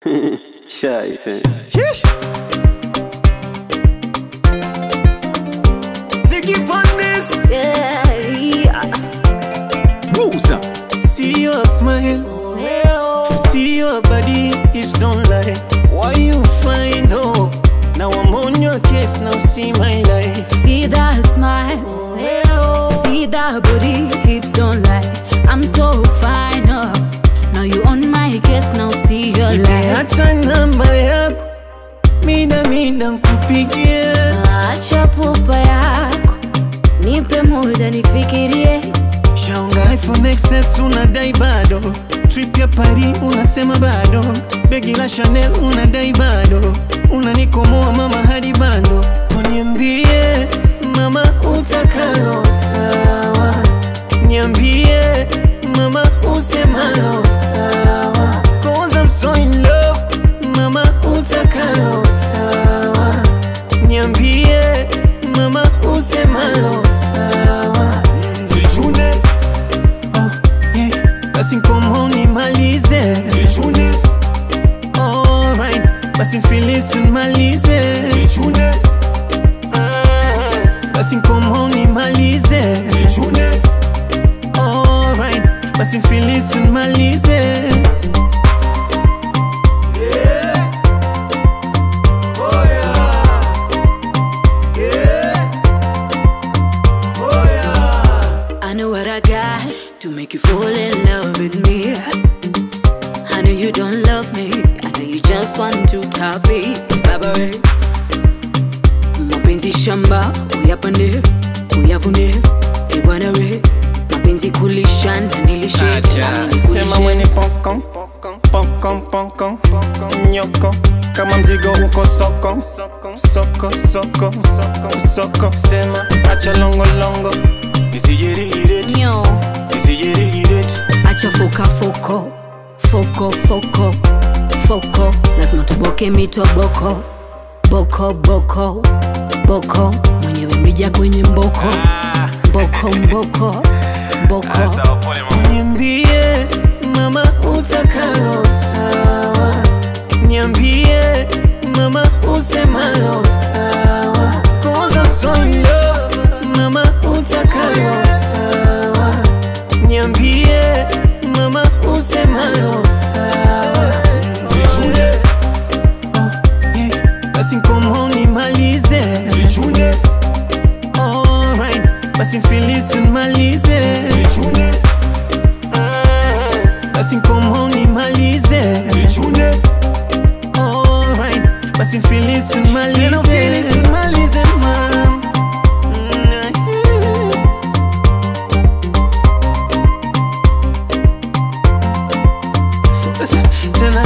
Scheiße. Vicky Pondes, Yeah. Buza. see your smile, see your body, hips don't lie. Why you find hope? Now I'm on your case, now see my life. See that smile, see that booty, hips don't lie. I'm so fine, oh. Now you on my case, now see your Nipe life. hata namba yako, mida mida nkupigie. Acha pupa yako, nipe muda nifikirie. Shaunga iPhone XS unadai bado, trip ya Paris unasema bado, begi la Chanel unadai bado, unanikomoa mama hadi bando. Uniambie mama utakalo sawa, niambie mama usemalo sawa, cause I'm so in love, mama utakalo sawa, niambie mama usemalo sawa. Zichune Oh, yeah. Basi nkomo nimalize Zichune Alright Basi mfilisi nimalize Zichune Basi nkomo nimalize Zichune Alright Basi mfilisi nimalize I know what I got to make you fall in love with me. I know you don't love me. I know you just want to top it. Baba we. Mapenzi shamba, uyapande, uyavune, ebwana we. Mapenzi kulisha na nilishe, nami nikulishe. Sema mwenye pokon Pokon pokon Nyoko Kama mzigo uko soko Soko soko soko soko Sema acha longo longo Nisijirihiret Nyo. Nisijirihiret acha foka foko foko foko foko lazima toboke mitoboko boko boko boko mwenyewe mrija kwenye mboko mboko mboko mboko Niambie mama utakalo sawa Niambie mama usemalo sawa Cause I'm so in love Mama utakalo sawa Niambie mama usemalo sawa Zichune Oh yeah Basi nkomo nimalize Zichune Alright Basi mfilisi nimalize Zichune basi nkomo nimalize Zichune Alright Basi mfilisi nimalize nimalize mam Tena